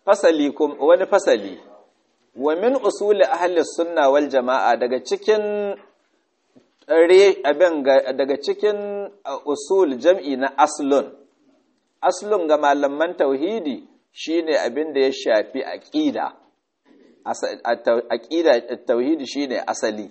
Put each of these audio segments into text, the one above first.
fasali kum wani fasali wa min usuli ahli sunna wal jama'a daga cikin re abin daga cikin usul jam'i na aslun aslun ga malaman tauhidi shine abin da ya shafi aqida aqida tauhidi shine asali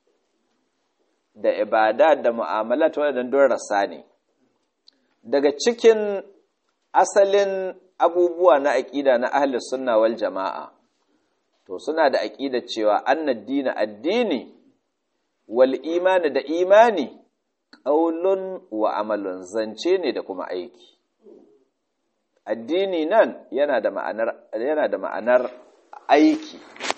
da ibada da mu'amalat wadannan don rasa ne daga cikin asalin abubuwa na aqida na ahli sunna wal jama'a to suna da aqida cewa annad dina addini wal imani da imani qaulun wa amalun zance ne da kuma aiki addini nan yana da ma'anar yana da ma'anar aiki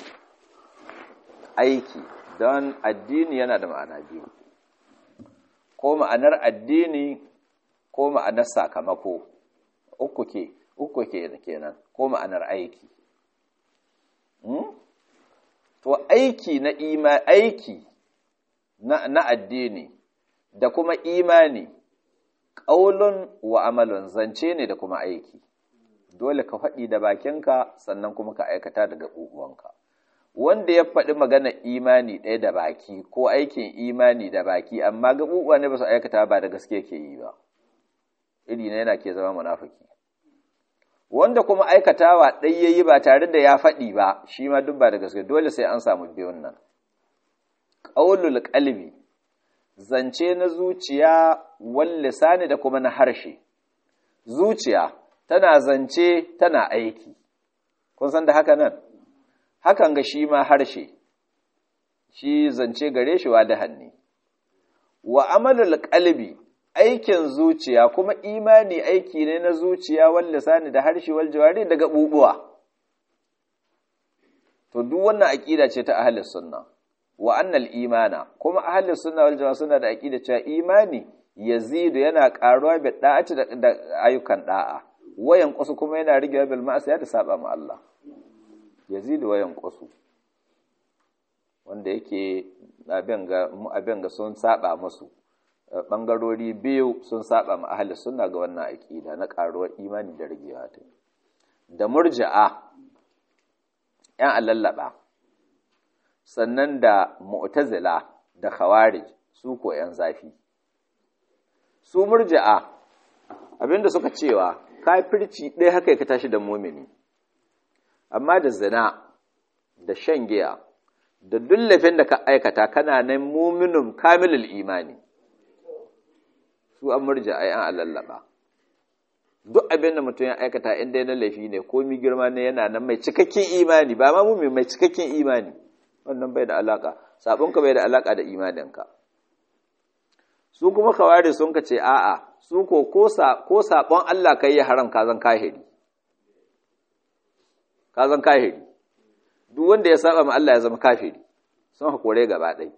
aiki don addini yana da ma'ana biyu ko ma'anar addini ko ma'anar sakamako uku ke uku ke kenan ko ma'anar aiki hmm? to aiki na ima aiki na, na addini da kuma imani ƙaulun wa amalun zance ne da kuma aiki dole ka faɗi da bakinka sannan kuma ka aikata daga ƙuƙuwanka wanda ya faɗi magana imani ɗaya da baki ko aikin imani da baki amma gaɓuɓuwa ne ba su aikata ba da gaske ke yi ba iri na yana ke zama munafiki wanda kuma aikatawa ɗai ya yi ba tare da ya faɗi ba shi ma duk ba da gaske dole sai an samu biyun nan ƙaulul ƙalbi zance na zuciya wal lisani da kuma na harshe zuciya tana zance tana aiki kun san da haka nan hakan ga shi ma harshe shi zance gare shi wa da hannu wa amalul qalbi aikin zuciya kuma imani aiki ne na zuciya wal lisani da harshe wal jawari daga bubuwa to duk wannan aqida ce ta ahlus sunna wa annal imana kuma ahlus sunna wal jamaa suna da aqida cewa imani yazidu yana karuwa bi da'ati da ayyukan da'a wayan kusu kuma yana rigewa bil ma'asiya da saba ma Allah yazidu wayan kusu wanda yake abin ga mu abin ga sun saba musu bangarori biyu sun saba ma ahlus sunna ga wannan aqida na karuwar imani da rigewa ta da murji'a yan alallaba sannan da mu'tazila da khawarij su ko yan zafi su murji'a abinda suka cewa kafirci ɗaya haka ka tashi da mumini amma da zina da shan giya da dullafin da ka aikata kana nan muminin kamilul imani su an murji'a yan alallaba duk abin da mutum ya aikata inda yana laifi ne komi girma ne yana nan mai cikakken imani ba ma mumin mai cikakken imani wannan bai da alaka sabonka bai da alaka da imaninka su kuma kawari sun ka ce a'a su ko ko sabon Allah kai ya haram kazan kahiri kazan kahiri duk wanda ya saba ma Allah ya zama kafiri sun hakore gaba ɗai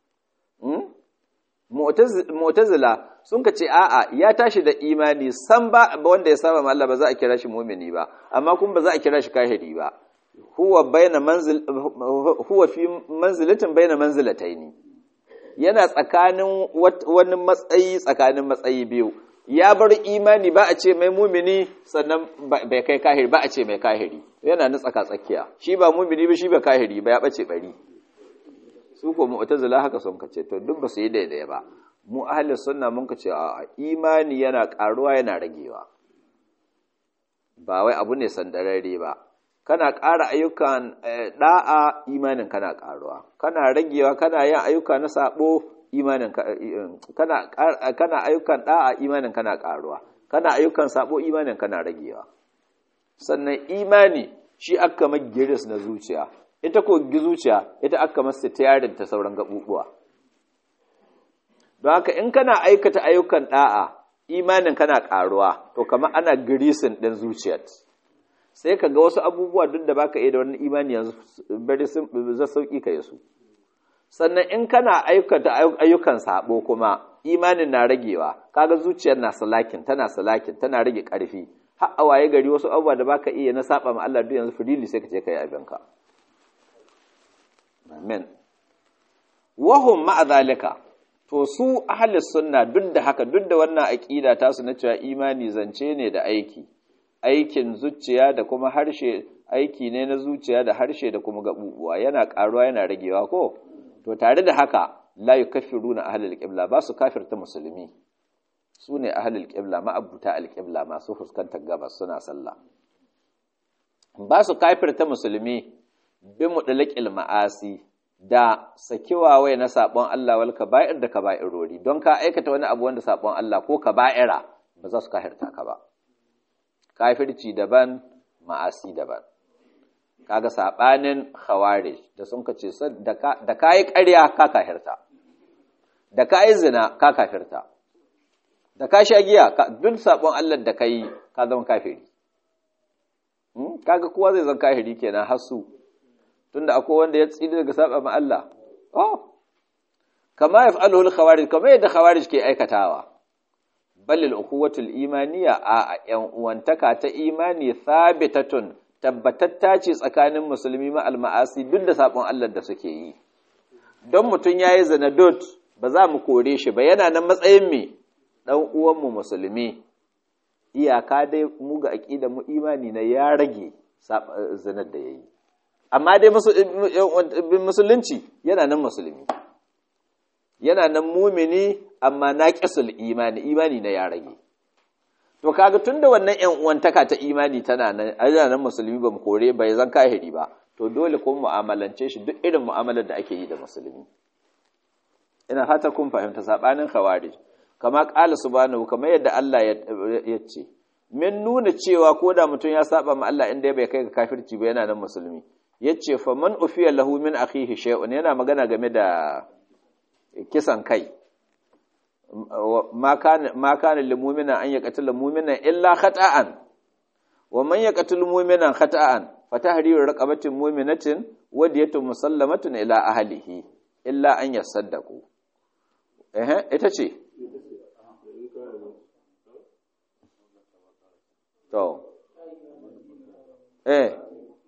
mu'tazila sun ka ce a'a ya tashi da imani san ba wanda ya saba ma Allah ba za a kira shi mumini ba amma kuma ba za a kira shi kahiri ba huwa baina manzil huwa fi manzilatin baina manzilataini yana tsakanin wani matsayi tsakanin matsayi biyu ya bar imani ba a ce mai mumini sannan bai kai kahiri ba a ce mai kahiri yana na tsaka tsakiya shi ba mumini ba shi ba kahiri ba ya bace bari su ko mu'tazila haka sun kace to duk ba su yi daidai ba mu ahlus sunna mun kace a imani yana karuwa yana ragewa ba wai abu ne sandararre ba kana ƙara ayyukan ɗa'a imanin kana ƙaruwa kana ragewa kana yin ayyuka na saɓo imanin kana kana ayyukan ɗa'a imanin kana ƙaruwa kana ayyukan saɓo imanin kana ragewa sannan imani shi aka magiris na zuciya ita ko zuciya ita aka masa tayarin ta sauran gaɓuɓuwa don haka in kana aikata ayyukan ɗa'a imanin kana ƙaruwa to kamar ana girisin ɗin zuciyar sai ka ga wasu abubuwa duk da baka iya da wani imani yanzu bari za sauki ka su sannan in kana aikata ayyukan sabo kuma imanin na ragewa kaga zuciyar na salakin tana salakin tana rage karfi har a waye gari wasu abubuwa da baka iya na saba ma Allah duk yanzu fidili sai ka je kai abinka amen wahum ma'a zalika to su ahli sunna duk da haka duk da wannan aqida ta su na cewa imani zance ne da aiki aikin zuciya da kuma harshe aiki ne na zuciya da harshe da kuma gabubuwa yana karuwa yana ragewa ko to tare da haka la yukaffiruna ahlul qibla ba su kafirta musulmi su ne ahlul qibla ma'abuta alqibla masu fuskantar gabas suna sallah ba su kafirta musulmi bi mudlaqil ma'asi da sakiwa wai na sabon Allah wal kaba'ir da kaba'irori don ka aikata wani abu wanda sabon Allah ko kaba'ira ba za su kafirta ka ba kafirci daban ma'asi daban kaga sabanin khawarij da sun kace da kai ƙarya ka kafirta da kai zina ka kafirta da ka sha giya duk sabon Allah da kai ka zama kafiri kaga kowa zai zama kafiri kenan hasu tunda akwai wanda ya tsini daga saba ma Allah oh kama yaf'aluhu al-khawarij kama yadda khawarij ke aikatawa balil ukhuwatul imaniya a yan uwantaka ta imani thabitatun tabbatatta ce tsakanin musulmi ma al-ma'asi duk da sabon Allah da suke yi don mutun yayi zina dot ba za mu kore shi ba yana nan matsayin me dan uwan mu musulmi iyaka dai mu ga aqida mu imani na ya rage zinar da yayi amma dai musulunci yana nan musulmi yana nan mumini amma na ƙisul imani imani na ya rage to kaga tunda wannan ƴan uwantaka ta imani tana nan ana nan musulmi ba mu kore bai zan kahiri ba to dole kuma mu'amalance shi duk irin mu'amalar da ake yi da musulmi ina fata kun fahimta sabanin khawarij kama qala subhanahu kamar yadda Allah ya ce min nuna cewa ko da mutum ya saba ma Allah inda bai kai ga kafirci ba yana nan musulmi yace fa man ufiya lahu min akhihi shay'un yana magana game da kisan kai ma kana lil mu'mina an yaqtula mu'mina illa khata'an wa man yaqtul mu'mina khata'an fa tahriru raqabatin mu'minatin wa diyatun musallamatun ila ahlihi illa an yasaddaqu eh ita ce to eh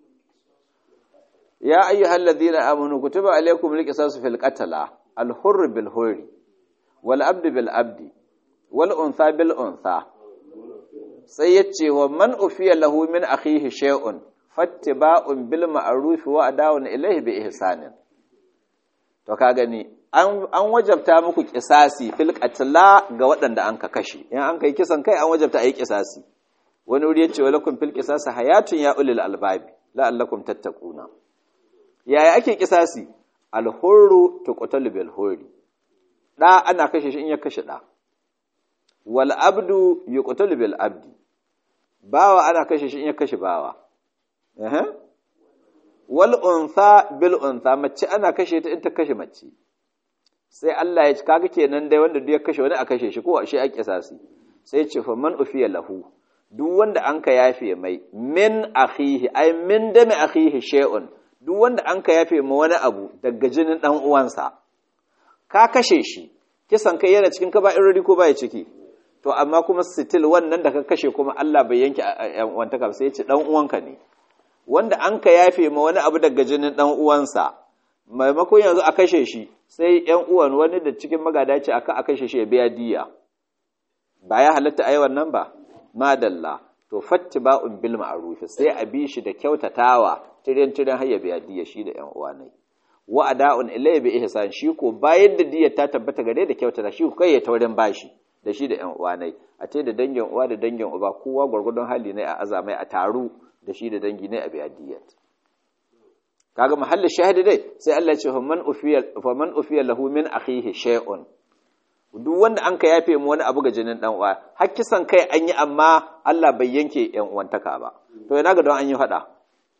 ya ayyuhal ladina amanu kutiba alaykumul qisasu fil qatla al hurr bil hurri wal abd bil abdi wal untha bil untha sai yace wa man ufiya lahu min akhihi shay'un fattiba'un bil ma'ruf wa adawun ilayhi bi ihsanin to ka gani an an wajabta muku kisasi fil qatla ga waɗanda an ka kashe in an kai kisan kai an wajabta ayi kisasi wani wuri yace walakum fil qisasi hayatun ya ulil albabi la'allakum tattaquna yaya ake kisasi alhurru tuqtalu bil hurri da ana kashe shi in ya kashe da wal abdu yuqtalu bil abdi bawa ana kashe shi in ya kashe bawa eh wal untha bil untha mace ana kashe ta in ta kashe mace sai Allah ya ci kaga kenan dai wanda duk ya kashe wani a kashe shi ko shi a kisasi sai ce fa man ufiya lahu duk wanda an ka yafe mai min akhihi ay min dami akhihi shay'un duk wanda an ka yafe ma wani abu daga jinin ɗan uwansa ka kashe shi kisan kai yana cikin ka irori ko baya ciki to amma kuma still wannan da ka kashe kuma Allah bai yanke yan uwantaka sai ya ce ɗan uwanka ne wanda an ka yafe ma wani abu daga jinin ɗan uwansa maimakon yanzu a kashe shi sai yan uwan wani da cikin magada ce aka a kashe shi ya biya diya ba ya halatta a yi wannan ba madalla to fattiba'un bil ma'ruf sai a bi shi da kyautatawa tirin tirin har ya biya diya shi da ƴan uwa ne wa ada'un ilayhi bi ihsan shi ko bayan da diyar ta tabbata gare da kyautata shi ko kai ya taurin bashi da shi da ƴan uwa ne a ce da dangin uwa da dangin uba kowa gwargwadon hali ne a azamai a taru da shi da dangi ne a biya diyar kaga mahallin shahidi dai sai Allah ya ce faman ufiya faman ufiya lahu min akhihi shay'un duk wanda an ka yafe mu wani abu ga jinin dan uwa har kisan kai an yi amma Allah bai yanke yan uwantaka ba to yana ga don an yi fada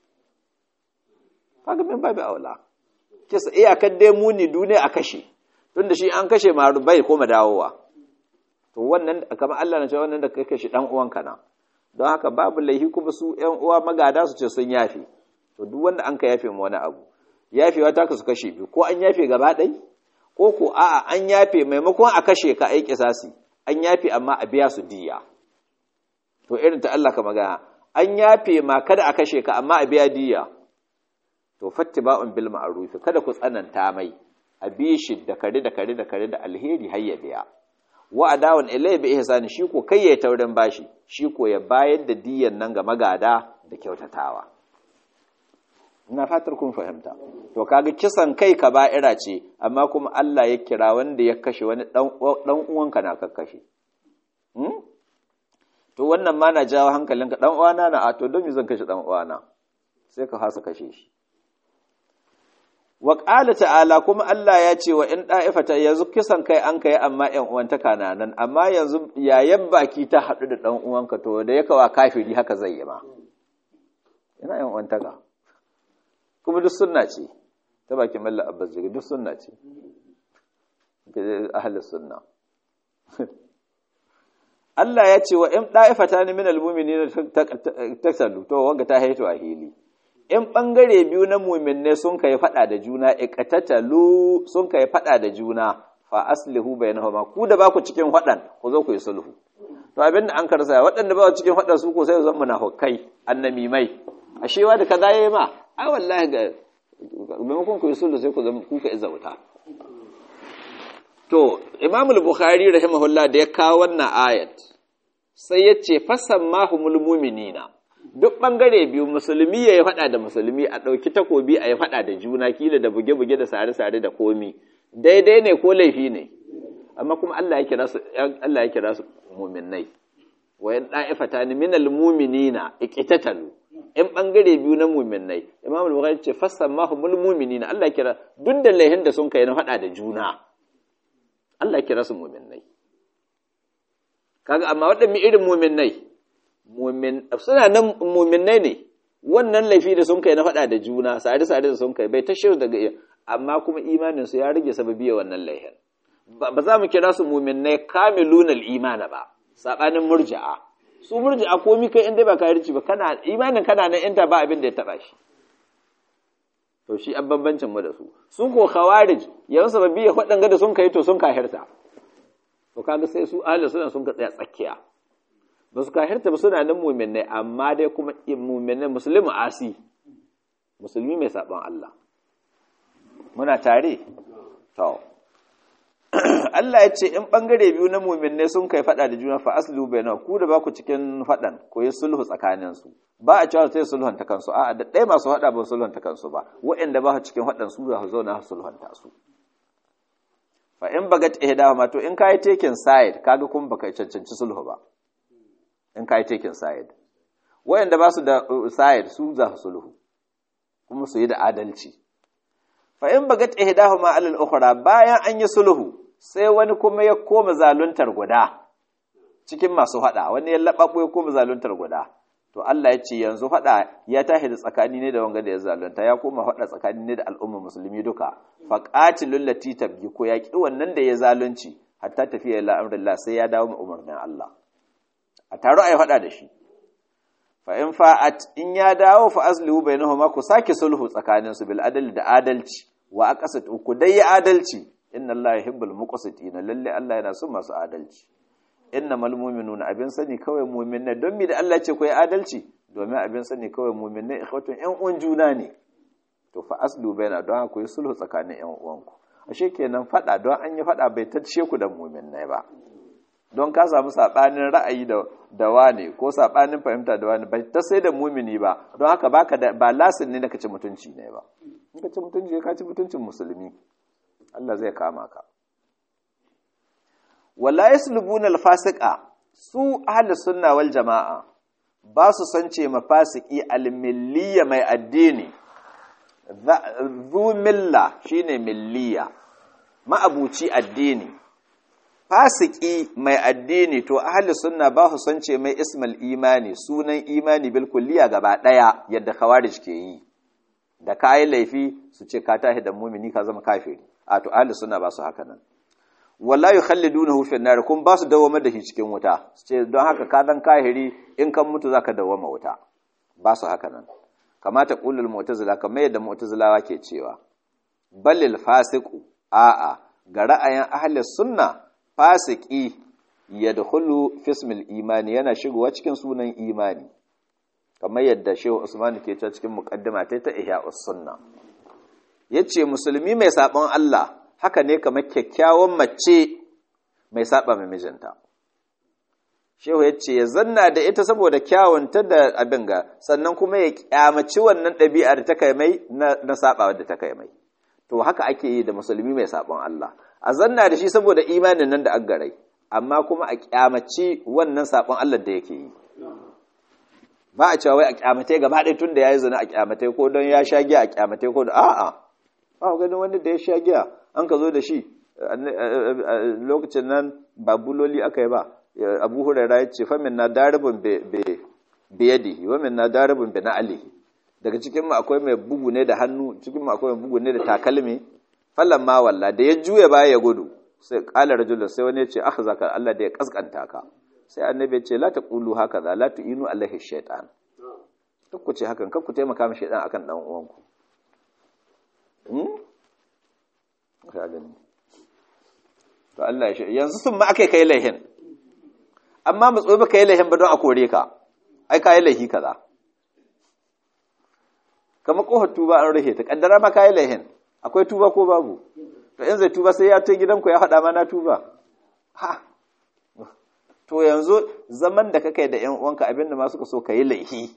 kaga min babu aula kisa iyakar dai muni duniya a kashe tunda shi an kashe ma bai koma dawowa to wannan kamar Allah na ce wannan da kai kashe dan uwanka na don haka babu laihi kuma su yan uwa magada su ce sun yafe to duk wanda an ka yafe mu wani abu yafewa ta kasu kashe biyu ko an yafe gaba ɗaya ko ko a'a an yafe maimakon a kashe ka aiki sasi an yafe amma a biya su diya to irin ta Allah ka magana an yafe ma kada a kashe ka amma a biya diya to fattiba'un bil ma'ruf kada ku tsananta mai a bi shi da kare da kare da kare da alheri har ya biya wa adawun ilai bi ihsani shi ko kai ya taurin bashi shi ko ya bayar da diyan nan ga magada da kyautatawa ina fatar kun fahimta to kaga kisan kai kaba'ira ce amma kuma Allah ya kira wanda ya kashe wani dan uwanka na kakkashe hmm? to wannan ma na jawo hankalinka dan uwana na a to don me zan kashe dan uwana sai ka hasa kashe shi wa qala ta'ala kuma Allah ya ce wa in da'ifata yanzu kisan kai an kai amma ƴan uwantaka na nan amma yanzu yayan baki ta haɗu da dan uwanka to da yaka wa kafiri haka zai yi ma ina ƴan uwantaka kuma duk sunna ce ta bakin mallan abbas jigi duk sunna ce ahlus sunna Allah ya ce wa in da'ifata ni min almu'minina taktalu to wanga ta haitu a hili in bangare biyu na mu'minne sun kai fada da juna iqtatalu sun kai fada da juna fa aslihu bainahuma ku da ba ku cikin fadan ku zo ku yi sulhu to abin da an karsa waɗanda ba cikin fadan su ko sai zan munafikai annamimai ashewa da kaza yayi ma ai wallahi ga maimakon ku yi sulhu sai ku zama kuka izauta to imam al-bukhari rahimahullah da ya kawo wannan ayat sai ya ce fasammahumul mu'minina duk bangare biyu musulmi ya faɗa da musulmi a ɗauki takobi a yi faɗa da juna kila da buge-buge da sare-sare da komi daidai ne ko laifi ne amma kuma Allah ya kira su Allah ya kira su mu'minnai wa yan da'ifatan minal mu'minina iqtatalu in bangare biyu na mu'minnai imam al-bukhari ce fasammahumul mu'minina Allah ya kira duk da laihin da sun kai na faɗa da juna Allah kira su muminai kaga amma waɗanne irin muminai mumin suna nan muminai ne wannan laifi da sun kai na faɗa da juna sare sare da sun kai bai ta shiru daga amma kuma imanin su ya rage sababiya wannan laifin ba za mu kira su muminai kamilunal imana ba sabanin murji'a su murji'a komi kai inda ba kafirci ba kana imanin kana nan inda ba abin da ya taba shi to shi an bambancin mu da su su ko khawarij yanzu sababi ya faɗan da sun kai to sun kahirta to kaga sai su ahli suna sun ka tsaya tsakiya ba su kahirta ba suna nan mu'minai amma dai kuma mu'minai musulmi asi musulmi mai sabon Allah muna tare to Allah ya ce in bangare biyu na mu'minai sun kai faɗa da juna fa aslu bainahu ku da ba ku cikin faɗan ko yi sulhu tsakanin su ba a cewa sai sulhunta kansu a'a da ɗaya masu haɗa ba sulhunta kansu ba waɗanda ba cikin haɗan su za su zauna su sulhunta su fa in bagat ihdahuma to in kai taken side kaga kun baka cancanci sulhu ba in kai taken side waɗanda ba su da side su za su sulhu kuma su yi da adalci fa in bagat ihdahuma alal ukhra bayan an yi sulhu sai wani kuma ya koma zaluntar guda cikin masu haɗa wani ya laɓaɓo ya koma zaluntar guda to Allah ya ce yanzu faɗa ya tashi da tsakani ne da wanga da ya zalunta ya koma faɗa tsakani ne da al'umma musulmi duka faqatilul lati tabgi ko ya ki wannan da ya zalunci hatta tafiya ila amrillah sai ya dawo ma umarnin Allah a taro ai faɗa da shi fa in fa'at in ya dawo fa aslihu bainahuma ku sake sulhu tsakanin su bil adli da adalci wa aqsat ku dai adalci inna Allah yuhibbul muqsitin lalle Allah yana son masu adalci innamal mu'minuna abin sani kawai mu'minai don mi da Allah ce ku yi adalci domin abin sani kawai mu'minai ikhwatun ƴan uwan juna ne to fa aslu baina don ku yi sulhu tsakanin ƴan uwanku ashe kenan fada don an yi fada bai tace ku da mu'minai ba don ka samu sabanin ra'ayi da da wane ko sabanin fahimta da wane bai ta sai da mu'mini ba don haka baka da ba lasin ne na kace mutunci ne ba in ka ci mutunci ka ci mutuncin musulmi Allah zai kama ka wala yaslubuna alfasiqa su ahli sunna wal jamaa ba su sance mafasiki almilliya mai addini zu milla shine milliya ma'abuci addini fasiki mai addini to ahli sunna ba su sance mai ismal imani sunan imani bil kulliya gaba daya yadda khawarij ke yi da kai laifi su ce ka tahi da mumini ka zama kafiri a to ahli sunna ba su haka nan wala yukhallidunahu fi an-nar kun ba su dawamar da shi cikin wuta su ce don haka ka dan kahiri in kan mutu zaka dawama wuta ba su haka nan kamata qulul mu'tazila kamar yadda mu'tazilawa ke cewa balil fasiqu a'a ga ra'ayin ahli sunna fasiki yadkhulu fi ismil imani yana shigowa cikin sunan imani kamar yadda Shehu Usman ke cewa cikin muqaddima ta ta Ihya'us Sunna yace musulmi mai sabon Allah haka ne kamar kyakkyawan mace mai saba mai mijinta shehu ya ce ya zanna da ita saboda kyawunta da abin ga sannan kuma ya kyamaci wannan ɗabi'a da ta kai mai na saba da ta kai mai to haka ake yi da musulmi mai sabon Allah a zanna da shi saboda imanin nan da an garai amma kuma a kyamaci wannan sabon Allah da yake yi ba a cewa wai a kyamate gaba ɗaya tun da ya yi zina a kyamate ko don ya sha giya a kyamate ko da a'a ba ganin wanda da ya sha giya an ka zo da shi lokacin nan ba buloli aka yi ba abu hurara ya ce famin na daribin biyadi wamin na daribin bi na alihi daga cikin mu akwai mai bugu ne da hannu cikin mu akwai mai bugu ne da takalmi fallan ma walla da ya juya baya ya gudu sai kala rajul sai wani ya ce aka zaka Allah da ya kaskanta ka sai annabi ya ce la taqulu hakaza la tu'inu alaihi shaytan duk ku ce hakan kan ku taimaka ma shaytan akan dan uwanku hmm ka gani to Allah ya yanzu sun ma akai kai laihin amma mu tsobe kai laihin ba don a kore ka ai kai laihi kaza kamar kohar tuba an rahe ta kaddara ma kai laihin akwai tuba ko babu to in zai tuba sai ya ta gidanku ya hada ma na tuba ha to yanzu zaman da kake da ƴan uwanka abinda ma suka so kai laihi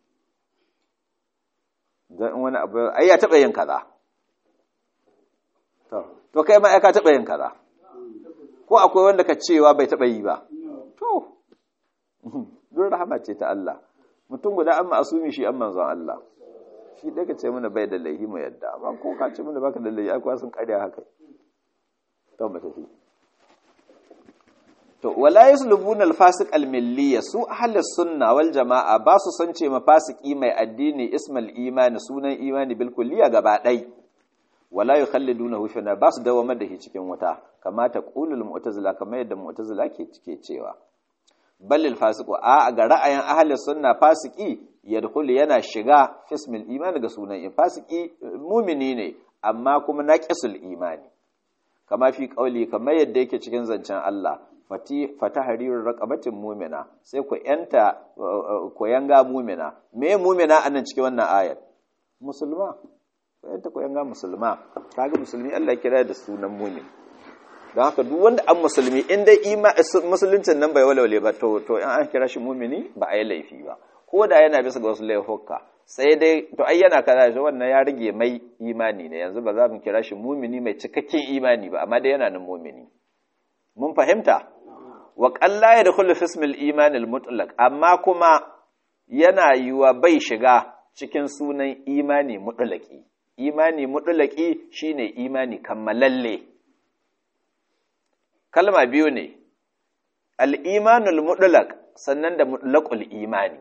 dan wani abu ai ya taba yin kaza to to kai ma ai ka taba yin kaza ko akwai wanda ka cewa bai taba yi ba to don rahama ce ta Allah mutum guda an ma'asumi shi an manzon Allah shi dai ka ce mana bai da laihi mu yadda amma ko ka ce mana baka da laihi akwai sun karya haka to ba tafi to wala yaslubuna al-fasiq al-milliya su ahlus sunna wal jamaa ba su san ce mafasiki mai addini ismal imani sunan imani bil kulliya gaba dai wala yukhallidunahu fi nar ba su dawamar da shi cikin wuta kamata qulul mu'tazila kamar yadda mu'tazila ke cike cewa balil fasiqu a ga ra'ayin ahlus sunna fasiki yadkhulu yana shiga fismil imani ga sunan in fasiki mumini ne amma kuma naqisul imani kama fi qauli kamar yadda yake cikin zancen Allah fati fatahrirur raqabatin mu'mina sai ku yanta ku yanga mu'mina me mu'mina anan cikin wannan ayat musulma ku yanta ku yanga musulma kaga musulmi Allah ya kira da sunan mu'min don haka duk wanda an musulmi in dai musuluncin nan bai walwale ba to to in an kira shi mumini ba a yi laifi ba ko da yana bisa ga wasu laifuka sai dai to ai yana kaza shi wannan ya rage mai imani ne yanzu ba za mu kira shi mumini mai cikakken imani ba amma dai yana nan mumini mun fahimta wa qalla yadkhulu fi ismil iman al mutlaq amma kuma yana yiwa bai shiga cikin sunan imani mutlaqi imani mutlaqi shine imani kammalalle kalma biyu ne al'imanul mutlaq sannan da mutlaqul imani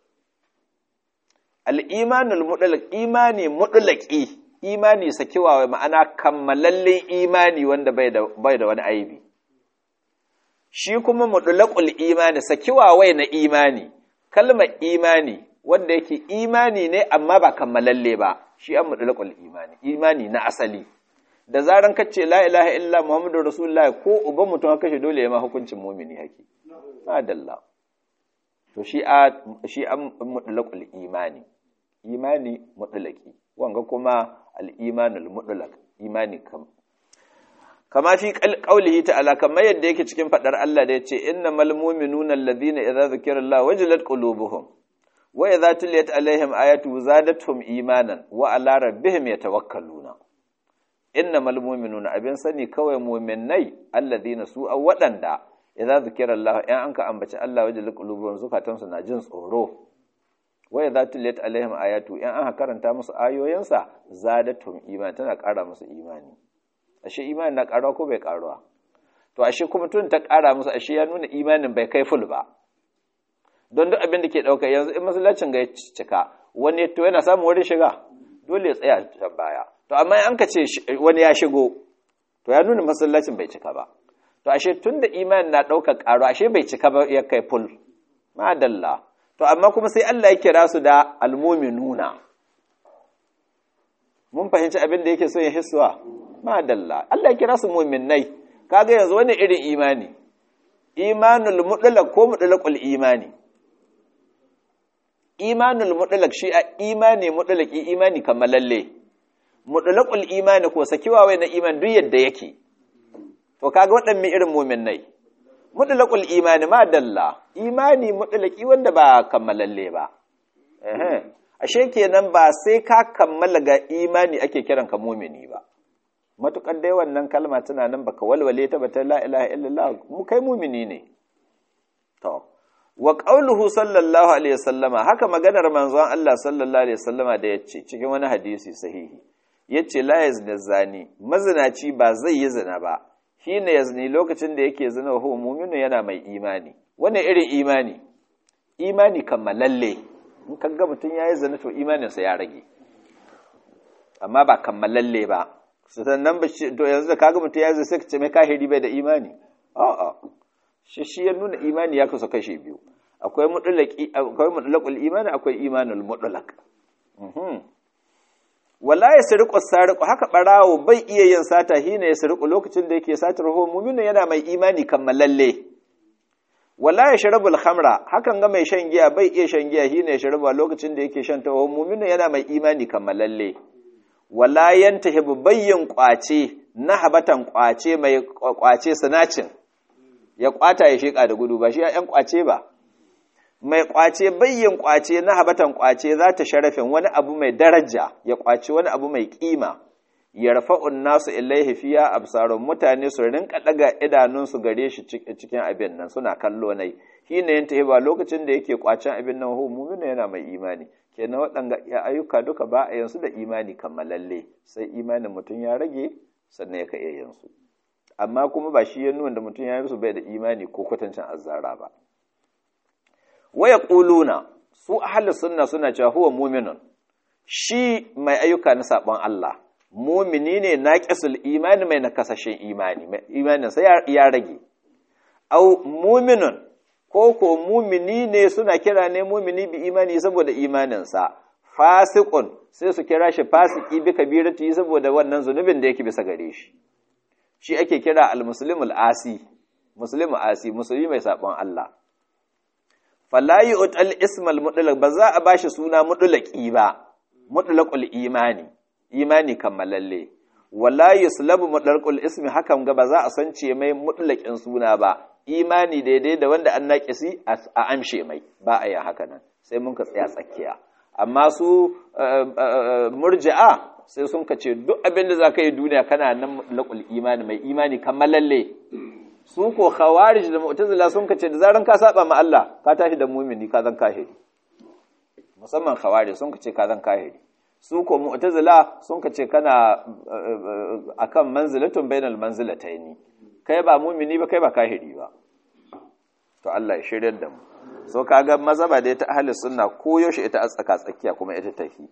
al'imanul mutlaq imani mutlaqi imani sakiwa ma'ana kammalallen imani wanda bai da bai da wani aibi shi kuma mutlaqul imani sakiwa wai na imani kalmar imani wanda yake imani ne amma ba kammalalle ba shi an mutlaqul imani imani na asali da zaran ka ce la ilaha illa muhammadu rasulullahi ko uban mutum haka shi dole ya ma hukuncin mumini haki madalla to shi a shi an mutlaqul imani imani mutlaqi wanga kuma al-imanul mutlaq imani kam kama fi qaulihi ta'ala kamar yadda yake cikin fadar Allah da yace innamal mu'minuna alladhina idza zukira Allah wajilat qulubuhum wa idza tuliyat alaihim ayatu zadatuhum imanan wa ala rabbihim yatawakkaluna innamal mu'minuna abin sani kawai mu'minnai alladhina su a waɗanda idza zikira Allah in anka ambaci Allah wajen qulubuhum zukatan su na jin tsoro wa idza tuliyat alaihim ayatu in aka karanta musu ayoyinsa zadatum iman tana ƙara musu imani ashe imani na ƙarawa ko bai ƙaruwa to ashe kuma tun ta ƙara musu ashe ya nuna imanin bai kai ful ba don duk abin da ke ɗauka yanzu in masallacin ga ya cika wani to yana samun wurin shiga dole ya tsaya can baya to amma an ka ce wani ya shigo to ya nuna masallacin bai cika ba to ashe tun da imanin na ɗaukar ƙaro ashe bai cika ba ya kai ful madalla to amma kuma sai Allah ya kira su da almuminuna mun fahimci abin da yake so ya hissuwa madalla Allah ya kira su muminai kaga yanzu wani irin imani imanul mutlaq ko mutlaqul imani imanul mutlaq shi a imani mutlaqi imani kammalalle mutlaqul imani ko sakiwa wai na iman duk yadda yake to to kaga waɗannan irin mu'minai mutlaqul imani ma dalla imani mutlaqi wanda ba kammalalle ba eh ashe kenan ba sai ka kammala ga imani ake kiran ka mu'mini ba matukar dai wannan kalma tana nan baka walwale ta ba ta la ilaha illallah mu kai mu'mini ne to wa qauluhu sallallahu alaihi wasallama haka maganar manzon Allah sallallahu alaihi wasallama da yace cikin wani hadisi sahihi yace la yazni zani mazinaci ba zai yi zina ba hina yazni lokacin da yake zina wa huwa mu'minu yana mai imani wannan irin imani imani kammalalle in kaga mutun yayi zina to imaninsa ya rage amma ba kammalalle ba sannan ba to yanzu da kaga mutun yayi zina sai ka ce mai kahiri bai da imani a'a shi shi ya nuna imani ya kasu kashe biyu akwai mutlaqi akwai mutlaqul imani akwai imanul mutlaq mhm wala yasriqu sariqu haka barawo bai iya yin sata hina yasriqu lokacin da yake satar ho mu'minu yana mai imani kammalalle wala yashrabu al-khamra hakan ga mai shan giya bai iya shan giya hina yashrabu lokacin da yake shan ta ho mu'minu yana mai imani kammalalle wala yantahibu bayyin kwace na habatan kwace mai kwace sanacin ya kwata ya sheka da gudu ba shi ‘yan kwace ba mai kwace bayyan kwace na habatan kwace za ta sharafin wani abu mai daraja ya kwace wani abu mai kima ya rafa'un nasu ilaihi fiya absarun mutane su rinka daga idanunsu gare shi cikin abin nan suna kallo nai shi ne yanta ba lokacin da yake kwacen abin nan hu mumina yana mai imani kenan waɗanga ayyuka duka ba a yansu da imani kammalalle sai imanin mutum ya rage sannan ya ka iya yansu amma kuma ba shi ya nuna da mutum ya yi su bai da imani ko kwatancin azzara ba waya ƙuluna su ahli sunna suna cewa huwa muminun shi mai ayyuka na sabon Allah mumini ne naqisul imani mai nakasashen imani imanin sa ya rage au muminun ko ko mumini ne suna kira ne mumini bi imani saboda imanin sa fasiqun sai su kira shi fasiki bi kabirati saboda wannan zunubin da yake bisa gare shi shi ake kira al-muslimul asi muslimu asi musulmi mai sabon Allah falayi utal ismal mutlaq ba za a bashi suna mutlaqi ba mutlaqul imani imani kammalalle wala yuslabu mutlaqul ismi hakan ga ba za a sance mai mutlaqin suna ba imani daidai da wanda an naƙisi a amshe mai ba a yi haka nan sai mun ka tsaya tsakiya amma su murji'a sai sun ka ce duk abin da za ka yi duniya kana nan laƙul imani mai imani kammalalle su ko khawarij da mu'tazila sun ka ce da zaran ka saba ma Allah ka tashi da mumini ka zan kahiri musamman khawarij sun ka ce ka zan kahiri su ko mu'tazila sun ka ce kana akan manzilatun bainal manzilataini kai ba mumini ba kai ba kahiri ba to Allah ya shiryar da mu so kaga mazhaba da ta ahli sunna ko yaushe ita a tsaka tsakiya kuma ita tafi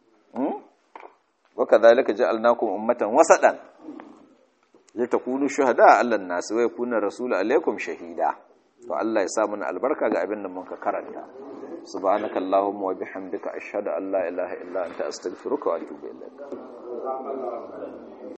وكذلك جعلناكم أمة وسطا لتكونوا شهداء على الناس ويكون الرسول عليكم شهيدا to Allah ya sa mana albarka ga abin da muka karanta subhanaka allahumma wa bihamdika ashhadu an la ilaha illa anta astaghfiruka wa atubu ilaik